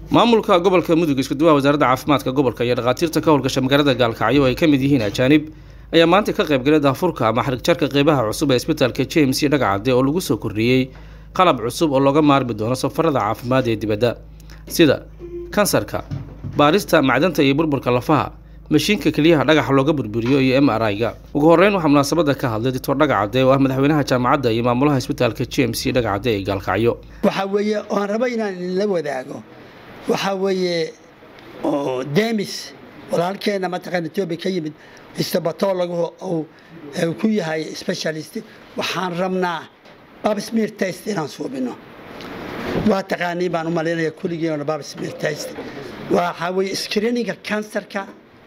maamulka gobolka mudug iskuduwaha wasaaradda caafimaadka gobolka iyo dhakhaatiirta ka howlgasha magaalada gaalkacyo ay ka mid yihiin ajaanib ayaa maanta ka qaybgalay daafurka ama xarigjarka qeybaha cusub ee isbitaalka james iyo dhagacade oo lagu soo kordhiyey qalab cusub oo looga maarmi doono safarada caafimaad ee dibadda sida kansarka baarista macdanta iyo burburka lafaha mashiinka keliyaha dhagaxa looga burburiyo iyo m r i-ga ugu horeyn waxaa munaasabada ka hadlay doctor dhagacade oo ah madaxweynaha jaamacadda iyo maamulaha isbitaalka james iyo dhagacade ee gaalkacyo waxaa weeye oan rabo inaan idinla wadaago waxaa weeye demis walaalkeena mataqaan etoobiya ka yimid istabatologu uu ku yahay specialist waxaan rabnaa babsmir test inaan suubino waa taqaaniin baan u malaynaya kulligiina babsmir test waxaa weeye screeninga kansarka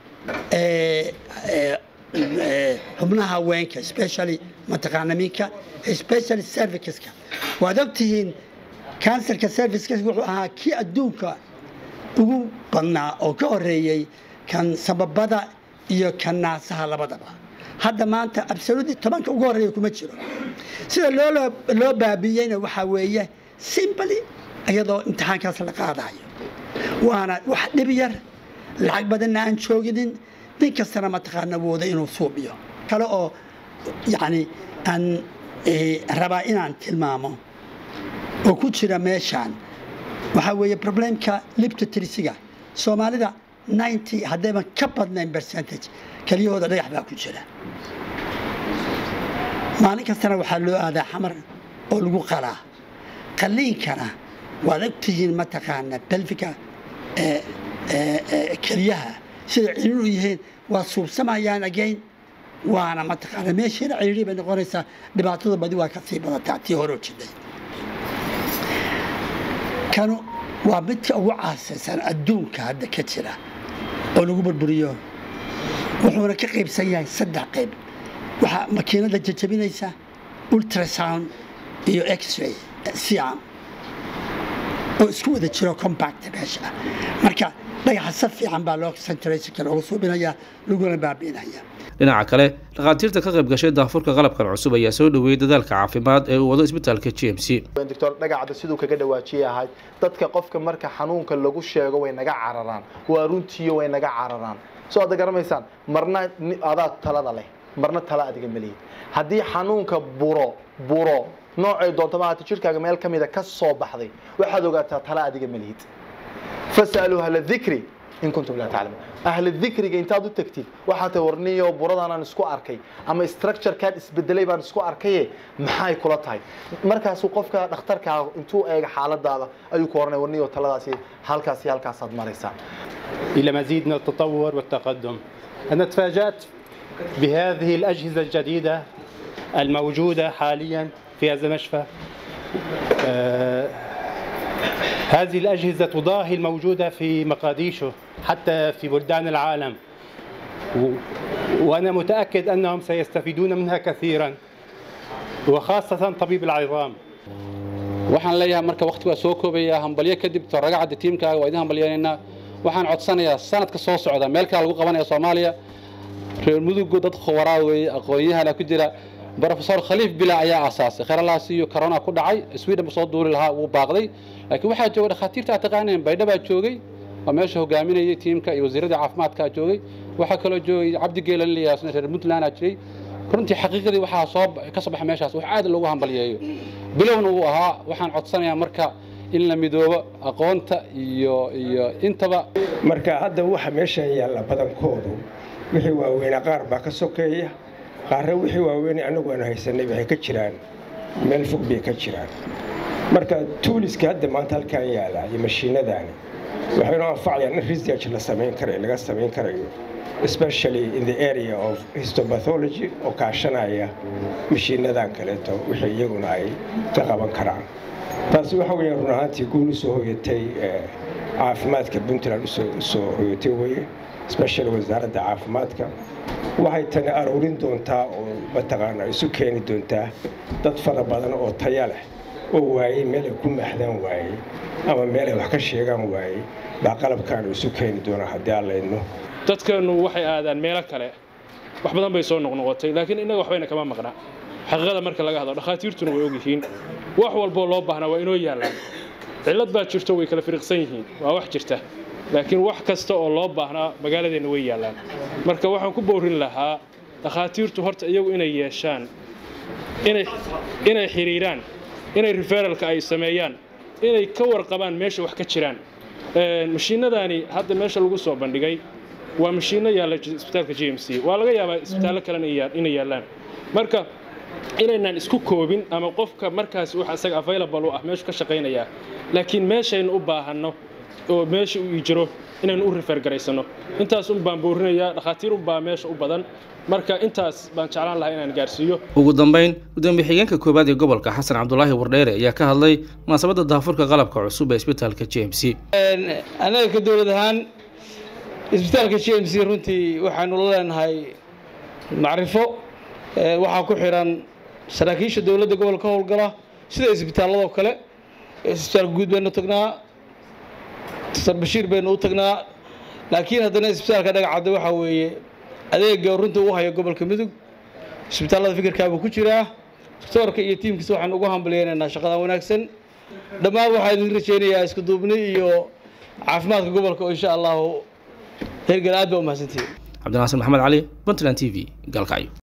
xubnaha haweenka especially mataqaana minka especially serviceska waad ogtihiin kansarka serviceska wuxuu ahaa kii adduunka ugu badnaa oo ka horeeyey kan sababada iyo kan naasaha labadaba hadda maanta absolutely tobanka ugu horreeya kuma jiro sida loo baabiiyeyna waxaa weeye simply iyadoo imtixaankaas la qaadayo waana wax dhib yar lacag badanna aan jooginin nin kastana mataqaana wooda inuu suubiyo kale oo yani aan rabaa inaan tilmaamo oo ku jira meeshaan waxaa weeye problemka libtotrisiga soomaalida ninety haddayban ka badnayn percentage keliyahooda dhagax baa ku jira maalin kastana waxaa loo aadaa xamar oo lagu qalaa qaliinkana waad ogtihiin mataqaana belfika keliyaha sida ciriir u yihiin waa suubsamayaan agayn waana mataqaana meeshiina ciriiri bay noqonaysaa dhibaatada badi waa kasii badataa tii hore jiday kanu waa midka ugu caasaysan adduunka hadda ka jira oo lagu burburiyo wuxuuna ka qaybsan yahay saddex qayb waxaa makiinada jajabinaysa ultrasound iyo x-ray siam oo isku wada jiro compact meesha marka dhagaxa si fiican baa loo centrationka loogu suubinaya laguna baabi'inaya dhinaca kale dhakhaatiirta ka qayb gashay daafurka qalabkan cusub ayaa soo dhoweeyey dadaalka caafimaad ee uu wado isbitaalka j m c doctor dhagacda siduu kaga dhawaajiyay ahayd dadka qofka marka xanuunka lagu sheego way naga cararaan waa runtiiyo way naga cararaan soo aad garamaysaan marna adaa talada leh marna tala adiga malihid haddii xanuunka buro buro noocay doontama haata jirkaaga meel ka mida ka soo baxday waxaad ogaataa tala adiga malihid fasaluu ahla dikri in kuntum laa taclamuun ahla dikriga intaad u tagtid waxaa tahay warniyo buradanaan isku arkay ama structurekaan isbedelay baan isku arkaye maxay kula tahay markaasuu qofka dhakhtarkaa intuu eega xaaladaada ayuu ku oranaya warniyo taladaasi halkaasi halkaasaad maraysaa إلى مزيد من التطور والتقدم أنا تفاجأت بهذه الأجهزة الجديدة الموجودة حاليا في هذا المشفى آه هذه الأجهزة تضاهي الموجودة في مقاديشو حتى في بلدان العالم و... وأنا متأكد أنهم سيستفيدون منها كثيرا وخاصة طبيب العظام waxaan leeyahay marka waqtigaa soo koobaya hambalyo kadib toragacadda tiimkaaga waa idin hambalyaynaynaa waxaan codsanayaa sanadka soo socda meel kale lagu qabanaya soomaaliya reer mudugu dad khubaraa weeye aqoon-yahana ku jira brofesor khaliif bila ayaa aasaasay kheralaas iyo corona ku dhacay sweden ba soo duuli lahaa wuu baaqday laakiin waxaa jooga dhakhaatiirta aad taqaaneen baydha baa joogay waa meesha hogaaminayay tiimka iyo wasiiradda caafimaadkaa joogay waxaa kaloo joogay cabdi geelan liyaasna reer puntland aa jiray runtii xaqiiqadii waxaa soo ka soo baxay meeshaas wax aad loogu hambalyeeyo bilowna wuu ahaa waxaan codsanayaa marka in la midoobo aqoonta iyo iyo intaba marka hadda waxa meesha yaalla badankoodu wixii waaweynaa qaar baa ka sokeeya qaarna wixii waaweyn anagu aan haysanay waxay ka jiraan meel fog bay ka jiraan marka tuuliska hadda maanta halkaan yaala iyo mashiinadaani waxaynu anfacayaan in research la samayn karayo laga samayn karayo especially in the area of histopathology oo kaashanaya mashiinadan kaleeto wixii iyaguna ay ka qaban karaan taasi waxa weeyaan run ahaantii guul u soo hoyatay caafimaadka puntland usoo hoyatay weye especially wasaaradda caafimaadka waxay tani aruurin doontaa oo mataqaana isu keeni doontaa dad fara badan oo taya leh oo waayey meel ay ku maaxdaan waayey ama meel ay wax ka sheegaan waayey baa qalabkaanu isu keeni doonaa haddii aan laydno dadkeennu waxay aadaan meelo kale wax badan bay soo noqnoqotay laakiin innaga waxbayna kama maqna xaqiiqada marka laga hadlo dhakhaatiirtuna way ogyihiin wax walboo loo baahnaa waa inoo yaallaan cillad baa jirto way kala firiqsan yihiin waa wax jirta laakiin wax kasta oo loo baahnaa magaaladeenna way yaallaan marka waxaan ku boorin lahaa dhakhaatiirtu horta iyagu inay yeeshaan inay inay xiriiraan inay referalka ay sameeyaan inay ka warqabaan meesha wax ka jiraan mashiinadaani hadda meesha lagu soo bandhigay waa mashiino yaalla isbitaalka j m c waa laga yaabaa isbitaallo kalena inay yaallaan marka inaynaan isku koobin ama qofka markaas wax isaga available u ah meeshu ka shaqaynayaa laakiin meeshaynu u baahanno oo meesha uu jiro inaynu u refergaraysano intaas un baan boorinayaa dhakhaatiir un baa meesha u badan marka intaas baan jeclaan lahaa inaan gaarsiiyo ugu dambayn gudoomiye xigeenka koowaad ee gobolka xasan cabdulaahi wardheere ayaa ka hadlay munaasabadda daafurka qalabka cusub ee isbitaalka j m c annaga ka dowlad ahaan isbitaalka j m c runtii waxaanu la leenahay macrifo waxaa ku xiran saraakiisha dowladda gobolka howlgala sida isbitaalladoo kale isbitaalka guud baynu tagnaa dr bashiir baynu u tagnaa laakiin haddana isbitaalka dhagacadda waxaa weeye adeega runta u hayo gobolka mudug isbitaallada fikirkaabuu ku jiraa doctoorka iyo tiimkiisa waxaan ugu hambalyeynaynaa shaqadan wanaagsan dhammaan waxaa idin rajaynayaa isku duubni iyo caafimaadka gobolka oo insha allahu hergel aad baa u mahadsantihiin cabdinaasir maxamed cali puntland t v gaalkacyo